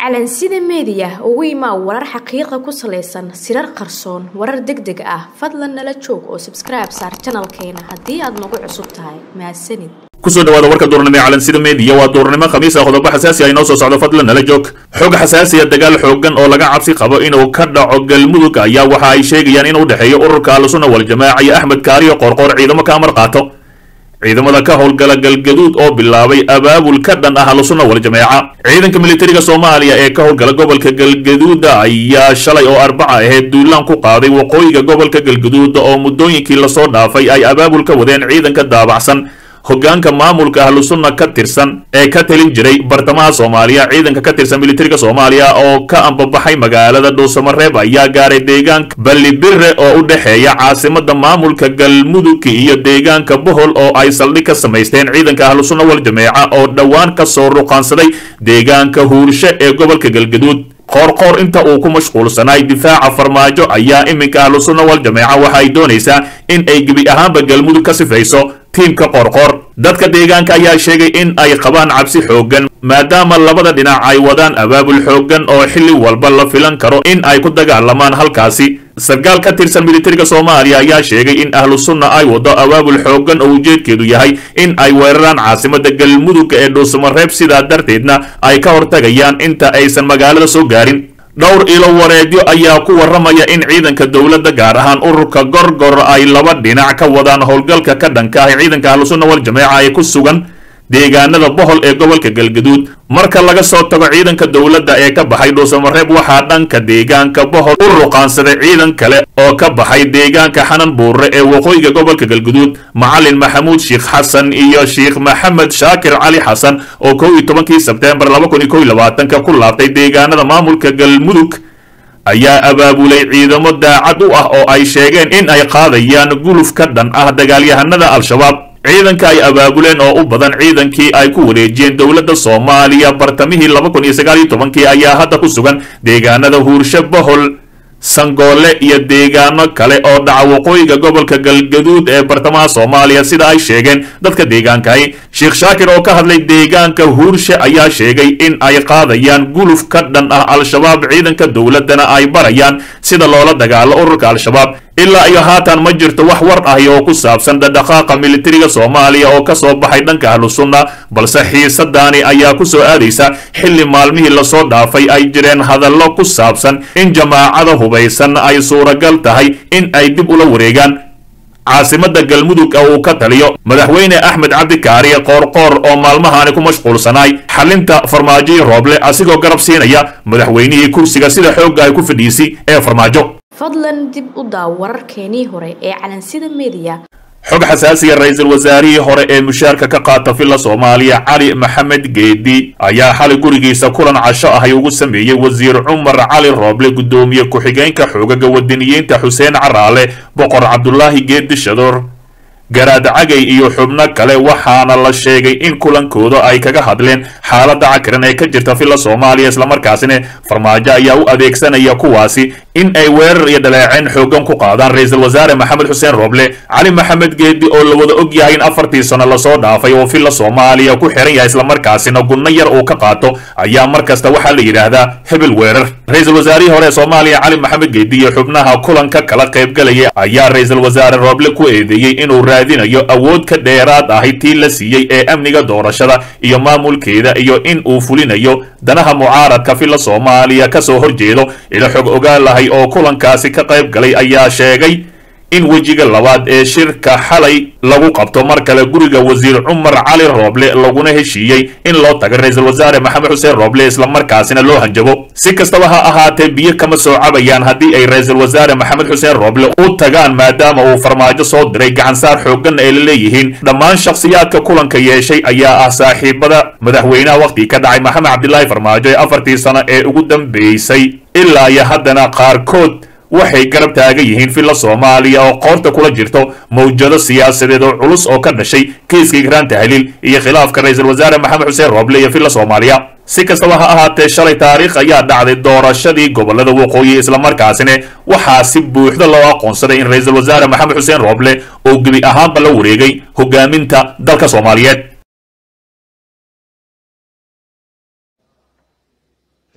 calansida meediya ugu imaa warar xaqiiqa ku salaysan sirar qarsoon warar deg deg ah fadlan nala joog oo sabskribe saar janalkeena haddii aad nagu cusub tahay mahadsanid kusoo dhawaada warka duurnimo ee calansida meediya waa duurnimo khamiis ah qodobo xasaasi ah inoo soo socdo fadlan nala joog xog xasaasiya dagaal xoogan oo laga cabsi qabo inuu ka dhaco galmudug ayaa waxa ay sheegayaan in u dhexeeyo ururka ahlusuna waljamaaca iyo axmed kaariyo qoorqoor ciidamo ka amar qaato ciidamada ka howlgala galgaduud oo bilaabay abaabul ka dhan ah ahlusuna waljamaaca ciidanka militariga soomaaliya ee ka howlgala gobolka galgaduuda ayaa shalay oo arbaca ahayd duulaan ku qaaday waqooyiga gobolka galgaduuda oo muddooyinkii lasoo dhaafay ay abaabul ka wadeen ciidanka daabacsan hogaanka maamulka ahlusunna ka tirsan ee ka talin jiray bartamaha soomaaliya ciidanka ka tirsan militariga soomaaliya oo ka ambabaxay magaalada dhuusamareeb ayaa gaaray deegaanka ballibire oo u dhexeeya caasimada maamulka galmudug iyo deegaanka bohol oo ay saldhig ka samaysteen ciidanka ahlusunna waljameeca oo dhowaan ka soo ruqaansaday deegaanka huurshe ee gobolka galgaduud qoorqoor inta uu ku mashquulsanaay difaaca farmaajo ayaa iminka ahlusunna waljameeca waxa ay doonaysaa in ay gebi ahaanba galmudug ka sifayso tiimka qoorqoor dadka deegaanka ayaa sheegay in ay qabaan cabsi xooggan maadaama labada dhinac ay wadaan abaabul xooggan oo xilli walba la filan karo in ay ku dagaalamaan halkaasi sarkaal ka tirsan militariga soomaaliya ayaa sheegay in ahlu sunna ay wado abaabul xooggan oo ujeedkeedu yahay in ay weeraraan caasimada galmudug ee dhuusamareeb sidaa darteedna ay ka hortagayaan inta aysan magaalada soo gaarin dhowr ilo wareedyo ayaa ku warramaya in ciidanka dowladda gaar ahaan ururka gorgor ay laba dhinac ka wadaan howlgalka ka dhanka ah ciidanka ahlusunna waljameeca ee ku sugan deegaanada bohol ee gobolka galgaduud marka laga soo tago ciidanka dowladda ee ka baxay dhuusamareeb waxaa dhanka deegaanka bohol u ruqaansaday ciidan kale oo ka baxay deegaanka xanan buure ee waqooyiga gobolka galgaduud macalin maxamuud sheekh xasan iyo sheekh maxamed shaakir cali xasan oo kow iyo tobankii sebteembar laba kun iyo kow iyo labaatanka ku laabtay deegaanada maamulka galmudug ayaa abaabulay ciidamo daacad u ah oo ay sheegeen in ay qaadayaan guluf ka dhan ah dagaalyahanada al-shabaab ciidanka ay abaabuleen oo u badan ciidankii ay ku wareejiyeen dowladda soomaaliya bartamihii laba kun iyo sagaal iyo tobankii ayaa hadda ku sugan deegaanada huurshe bohol sangoole iyo deegaano kale oo dhaca waqooyiga gobolka galgaduud ee bartamaha soomaaliya sida ay sheegeen dadka deegaankahi sheekh shaakir oo ka hadlay deegaanka huurshe ayaa sheegay in ay qaadayaan guluf ka dhan ah al-shabaab ciidanka dowladdana ay barayaan sida loola dagaalo ururka al-shabaab ilaa iyo haatan ma jirto wax war ahi oo ku saabsan dhadhaqaaqa militariga soomaaliya oo ka soo baxay dhanka ahlusunna balse xiisadaani ayaa ku soo aadaysa xilli maalmihii lasoo dhaafay ay jireen hadallo ku saabsan in jamaacada hubaysan ay suuragal tahay in ay dib ula wareegaan caasimada galmudug uu ka taliyo madaxweyne axmed cabdikaariye qoorqoor oo maalmahaani ku mashquulsanaay xalinta farmaajoyi rooble asigoo garab siinaya madaxweynihii kursiga sida xoogga ay ku fadhiisay ee farmaajo fadlan dib u daaw wararkeenii hore ee calansida meediya xog xasaasiya ra-iisul wasaarihii hore ee mushaarka ka qaata villa soomaaliya cali maxamed geedi ayaa xalay gurigiisa kulan casho ahay ugu sameeyey wasiir cumar cali rooble guddoomiye ku-xigeenka xoogaga wadaniyiinta xuseen caraale boqor cabdulaahi geedi shadoor garaad cagay iyo xubno kale waxaana la sheegay in kulankooda ay kaga hadleen xaaladda cakiran ee ka jirta villa soomaaliya islamarkaasina farmaajo ayaa u adeegsanaya kuwaasi in ay weerar iyo dhaleeceen xoogan ku qaadaan ra-iisul wasaare maxamed xuseen rooble cali maxamed geedi oo la wada og yahay in afartii sano lasoo dhaafay oo villa soomaaliya ku xiran yahay islamarkaasina gunno yar uu ka qaato ayaa mar kasta waxaa la yidhaahdaa hebel weerar ra-iisul wasaarihii hore ee soomaaliya cali maxamed geedi iyo xubnaha kulanka kala qaybgalaya ayaa ra-iisul wasaare rooble ku eedeeyey inuu raadinayo awood ka dheeraad ahi tii la siiyey ee amniga doorashada iyo maamulkeeda iyo in uu fulinayo danaha mucaaradka villa soomaaliya ka soo horjeedo ila xog ogaalahay oo kulankaasi ka qayb galay ayaa sheegay in wejiga labaad ee shirka xalay lagu qabto mar kale guriga wasiir cumar cali rooble laguna heshiiyey in loo tago ra-iisul wasaare maxamed xuseen rooble islamarkaasina loo hanjabo si kastaba ha ahaatee biyo kama soo cabayaan haddii ay ra-iisul wasaare maxamed xuseen rooble u tagaan maadaama uu farmaajo soo diray gacansaar xooggan ay la leeyihiin dhammaan shakhsiyaadka kulanka yeeshay ayaa ah saaxiibada madaxweynaha wakhtigii ka dhacay maxamed cabdilaahi farmaajo ee afartii sano ee ugu dambeysay ilaa iyo haddana qaarkood waxay garab taagan yihiin villa soomaaliya oo qoorta kula jirto mawjado siyaasadeed oo culus oo ka dhashay kiiska igraan tahliil iyo khilaafka ra-iisul wasaare maxamed xuseen rooble iyo villa soomaaliya si kastaba ha ahaatee shalay taariikh ayaa dhacday doorashadii gobolada waqooyi islamarkaasina waxaa si buuxda loo aqoonsaday in ra-iisul wasaare maxamed xuseen rooble oo gebi ahaanba la wareegay hogaaminta dalka soomaaliyeed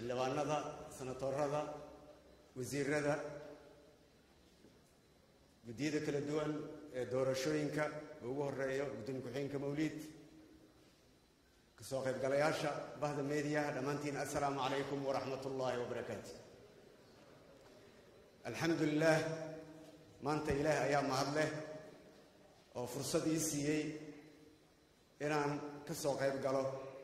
xildhibaanada senatorada wasiirada guddiyada kala duwan ee doorashooyinka ugu horeeyo gudoomiye ku-xigeenka mawliid kasoo qaybgalayaasha bahda meediyaha dhammaantiin assalaamu calaykum waraxmat ullaahi wabarakaatu alxamdu lilaah maanta ilaah ayaa mahad leh oo fursad ii siiyey inaan ka soo qayb galo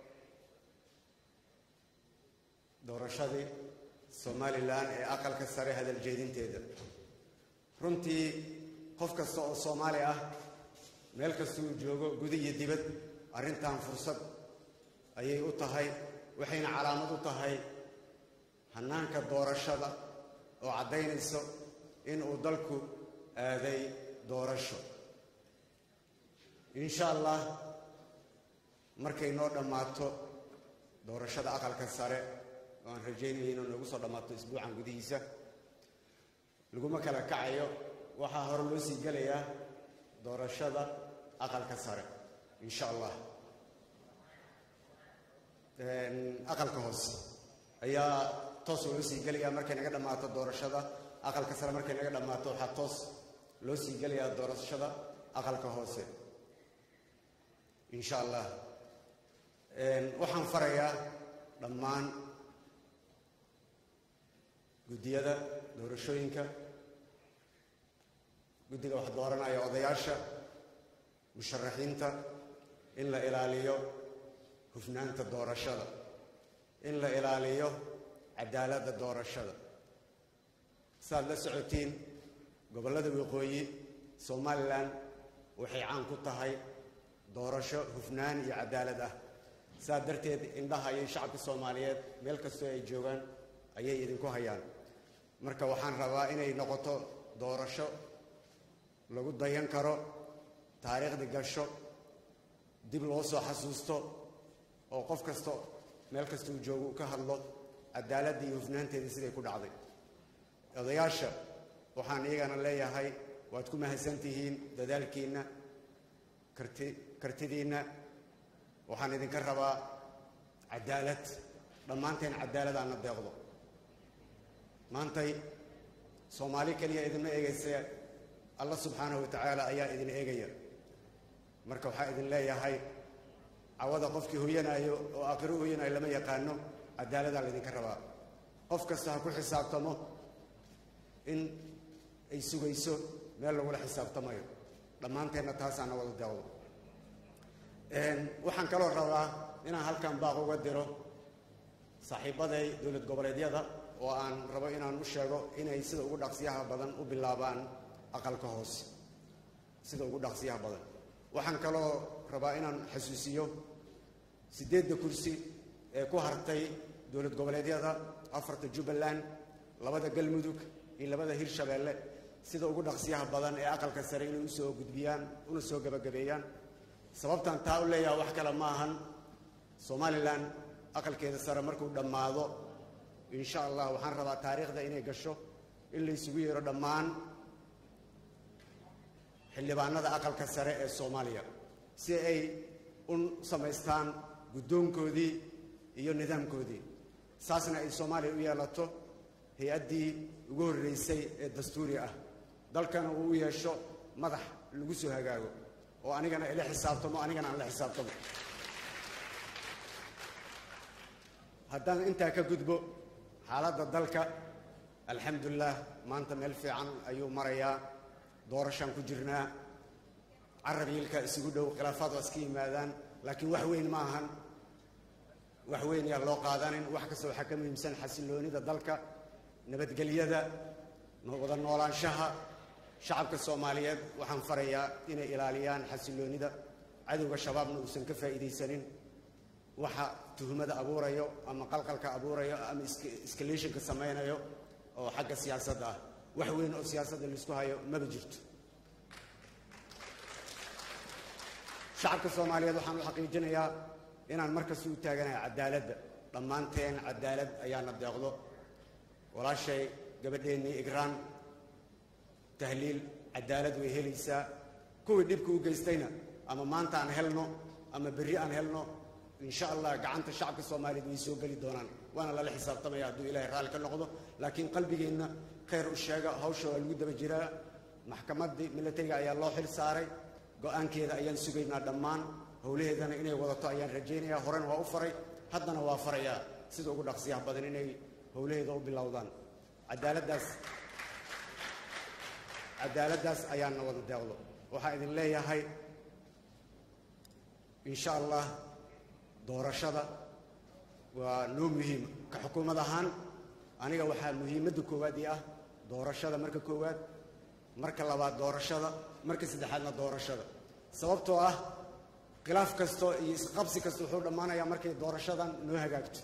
doorashadii somalilan ee aqalka sare hadal jeedinteeda runtii qof kasta oo soomaali ah meel kasta uu joogo guda iyo dibad arrintan fursad ayay u tahay waxayna calaamad u tahay hannaanka doorashada oo caddaynayso in uu dalku aaday doorasho insha allah markay noo dhammaato doorashada aqalka sare oo aan rajaynaya inuu noogu soo dhammaato isbuucan gudihiisa laguma kala kacayo waxaa hore loo sii gelayaa doorashada aqalka sare insha allah aqalka hoose ayaa toos loo sii gelayaa markay naga dhammaato doorashada aqalka sare markay naga dhammaato waxaa toos loo sii gelayaa doorashada aqalka hoose insha allah waxaan farayaa dhammaan guddiyada doorashooyinka guddiga wax dooranaya odayaasha musharaxiinta in la ilaaliyo hufnaanta doorashada in la ilaaliyo cadaaladda doorashada saaad la socotiin gobollada waqooyi somalilan waxay caan ku tahay doorasho hufnaan iyo cadaalad ah saas darteed indhaha iyo shacabka soomaaliyeed meel kastoo ay joogaan ayay idinku hayaan marka waxaan rabaa inay noqoto doorasho lagu dayan karo taariikhda gasho dib loo soo xasuusto oo qof kasta meel kasta uu joogo uu ka hadlo cadaaladda iyo hufnaanteeda siday ku dhacday odayaasha waxaan iyagana leeyahay waad ku mahadsan tihiin dadaalkiinna karti kartidiinna waxaan idinka rabaa cadaalad dhammaanteen cadaaladaana deeqdo maantay soomaali keliya idinma eegayse alla subxaanahu wa tacaala ayaa idin eegaya marka waxaa idin leeyahay cawada qofkii hoyanaayo oo aakhiro u hoyanaayo lama yaqaano cadaaladaa laydinka rabaa qof kasta ha ku xisaabtamo in ay sugayso meel lagula xisaabtamayo dhammaanteenna taasaana wada deeqdo waxaan kaloo rabaa inaan halkan baaq uga diro saaxiibaday dowlad goboleedyada oo aan rabo inaan u sheego inay sida ugu dhaqsiyaha badan u bilaabaan aqalka hoose sida ugu dhaqsiyaha badan waxaan kaloo rabaa inaan xasuusiyo siddeedda kursi ee ku hartay dowlad goboleedyada afarta jubbaland labada galmudug iyo labada hirshabeelle sida ugu dhaqsiyaha badan ee aqalka sare inay usoo gudbiyaan una soo gebagabeeyaan sababtan taa u leeyaha wax kale ma ahan somalilan aqalkeeda sare markuu dhammaado insha allah waxaan rabaa taariikhda inay gasho in la isugu yeero dhammaan xildhibaanada aqalka sare ee soomaaliya si ay u samaystaan guddoonkoodii iyo nidaamkoodii saasna ay soomaaliya u yeelato hay-addii ugu horreysay ee dastuuri ah dalkana uu u yeesho madax lagu soo hagaago oo anigana ila xisaabtamo anigana aan la xisaabtamo haddaan intaa ka gudbo xaaladda dalka alxamdulilah maanta meel fiican ayuu marayaa doorashaan ku jirnaa carab yiilka isugu dhow khilaafaad waa iska yimaadaan laakiin wax weyn ma ahan wax weyn yaa loo qaadanin wax kasta waxaa ka muhiimsan xasilloonida dalka nabadgelyada wada noolaanshaha shacabka soomaaliyeed waxaan farayaa inay ilaaliyaan xasilloonida cadowga shabaabna uusan ka faa'iidaysanin waxa tuhmada abuurayo ama qalqalka abuurayo ama escalationka samaynayo oo xagga siyaasadda ah wax weyn oo siyaasadda laisku hayo maba jirto shacabka soomaaliyeed waxaan u xaqiijinayaa inaan markasta u taaganahay cadaaladda dhammaanteen cadaalad ayaana deeqdo walaashay gabadheennii igraan tahliil cadaalad way helaysaa kuwii dhibka u geystayna ama maanta aan helno ama berri aan helno insha allah gacanta shacabka soomaaliyeed way soo geli doonaan waana lala xisaabtamaya hadduu ilaahay raalli ka noqdo laakiin qalbigeenna khayr u sheega hawsha waa lagu daba jiraa maxkamaddii militariga ayaa loo xil saaray go-aankeeda ayaan sugaynaa dhammaan howlaheedana inay wadato ayaan rajaynayaa horena waa u faray haddana waa farayaa sida ugu dhaqsiyaha badan inay howlaheeda u bilowdaan cadaaladdaas cadaaladdaas ayaana wada deeqdo waxaa idin leeyahay insha allah doorashada waa noo muhiim ka xukuumad ahaan aniga waxaa muhiimadda koowaad ii ah doorashada marka koowaad marka labaad doorashada marka saddexaadna doorashada sababtoo ah khilaaf kasto iyo isqabsi kasta wuxuu dhammaanayaa markay doorashadan noo hagaagto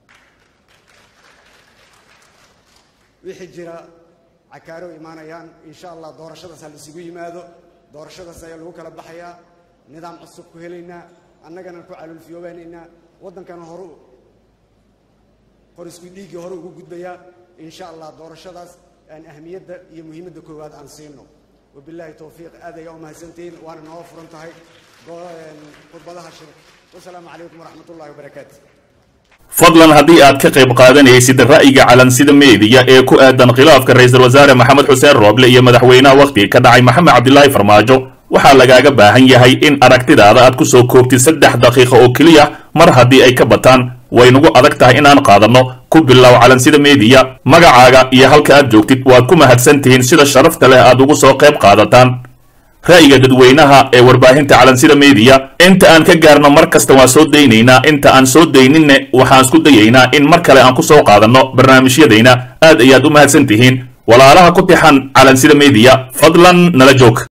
wixii jira cakaaro imaanayaan insha allah doorashadaas ha laisugu yimaado doorashadaas ayaa lagu kala baxayaa nidaam cusub ku helaynaa annagana ku calulfiyoobaynaynaa waddankana horu qor isku dhiiggii hore ugu gudbayaa insha allah doorashadaas aan ahmiyadda iyo muhiimadda koowaad aan siino wabilaahi towfiiq aad ayaa u mahadsantihiin waana noo furan tahay khudbadaha shir wasalaamu calaykum waraxmat ullahi wabarakaatu fadlan haddii aad ka qayb qaadanaysid ra'yiga calansida meediya ee ku aadan khilaafka ra-iisul wasaare maxamed xuseen rooble iyo madaxweynaha wakhtiga ka dhacay maxamed cabdilaahi farmaajo waxaa lagaaga baahan yahay in aragtidaada aad ku soo koobtid saddex daqiiqo oo keliya mar haddii ay ka bataan waynugu adag tahay inaan qaadanno ku bilow calansida meediya magacaaga iyo halka aad joogtid waad ku mahadsan tihiin sida sharafta leh aad ugu soo qayb qaadataan ra'yiga dadweynaha ee warbaahinta calansida meediya inta aan ka gaarno mar kasta waan soo daynaynaa inta aan soo dayninne waxaan isku dayaynaa in mar kale aan ku soo qaadanno barnaamijyadayna aad ayaad u mahadsan tihiin walaalaha ku tixan calansida meediya fadlan nala joog